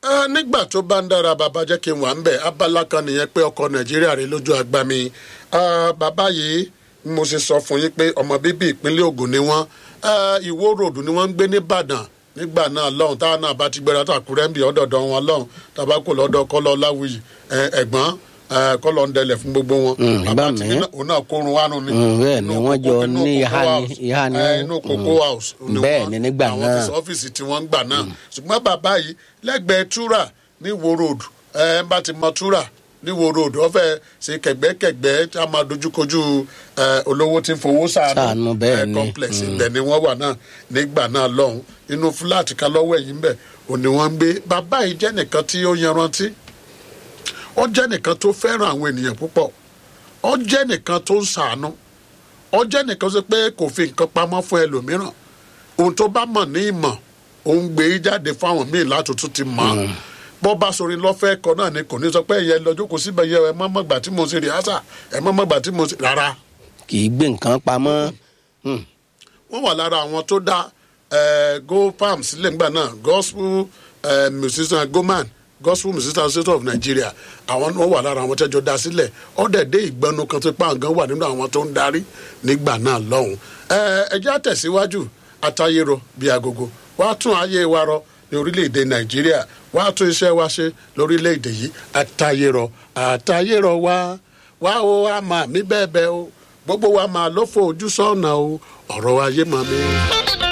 Ah, nígbà tó bá ń dára bàbá jẹ́ kí n wà ń bẹ̀ abala kan nìyẹn pé ọkọ̀ nàìjíríà rè lójú àgbà mi Ah, bàbá yìí mo ṣe sọ fún yín pé ọmọ bíbí ìpínlẹ̀ Ògùn ni wọ́n Ah, Ìwó ròdù ni wọ́n ń gbé nìbàdàn nígbà náà lọ́hùn táwọn náà bá ti gbéra tó àkúrẹ́ ń bì ọ́dọ̀dọ̀ wọn lọ́hùn tàbá kò lọ́dọ̀ kọ́lọ́ láwùyí ẹ- ẹ̀gbọ́n ẹ, kọ́lọ́ ń dẹlẹ̀ fún gbogbo wọn. Mm, bàbá ìbá ti mi. ní náà- òun náà kórun wánu ni. Mm, bẹ́ẹ̀ ni Inú wọ́n kókó- jọ inú ní kókó ìhà ní- house. ìhà ní- Ẹ, inú kókó house ni Bẹ́ẹ̀ wọ́n- ni nígbà àwọn náà. ti sọ ọ́fíìsì tí wọ́n ń gbà náà ṣùgbọ́n bàbá yìí lẹ́gbẹ̀ẹ́ túrà ní wo road ẹ ń bá ti mọ túrà ní wo road wọ́n fẹ́ ṣe kẹ̀gbẹ́kẹ̀gbẹ́ tí a máa dojúkojú ẹ, olówó tí ń fowó Ṣàánú, sàánú bẹ́ẹ̀ ẹ, ni. complex ibẹ̀ ni wọ́n wà náà nígbà náà lọ́hùn inú fúláàtì kan lọ́wọ́ ẹ̀yìn bẹ̀ òní wọ́n ń gbé bàbá yìí jẹ́ nìkan tí ó yanrantí ó jẹ́ nìkan tó fẹ́ràn àwọn ènìyàn púpọ̀ ó jẹ́ nìkan tó ń sàánú ó jẹ́ nìkan tó pé kò fi nǹkan pamọ́ fún ẹlòmíràn ohun tó bá mọ̀ ní ìmọ̀ òun gbé e jáde fáwọn míì láti tún ti mọ̀ ọ́ bó bá sori lọ́fẹ́ ẹ̀kọ́ náà ni kò ní sọ pé ẹ̀yẹ lọ́jọ́ kò síbẹ̀ yẹ ẹ mọ́ mọ́gbà tí mo ṣe rìhásà ẹ mọ́ mọ́gbà tí mo ṣe rárá kì í gbé nǹkan pamọ́. Mm. wọ́n wà lára àwọn tó dá eh, go palm sílẹ̀ nígbà náà gospel eh, musician goman gospel musician association of nigeria àwọn wọ́n wà lára àwọn tẹ́jọ́ dá sílẹ̀ ọ̀dẹ̀ dé ìgbẹ́nu kan tó pa nǹkan wà nínú àwọn tó ń darí nígbà náà lọ́hùn. Eh, ẹ jẹ́ àtẹ̀síwájú àtayérò bíi agogo wàá tún ayé wa rọ ní orílẹ̀-èdè nàìjíríà wàá tún iṣẹ́ wa ṣe lórílẹ̀-èdè yìí àtayérò àtayérò wa wá o àmà mi bẹ́ẹ̀ bẹ́ẹ̀ o gbogbo wa máa ló fo ojú sọ́ọ̀nà o ọ̀rọ̀ ayé mọ̀ mi.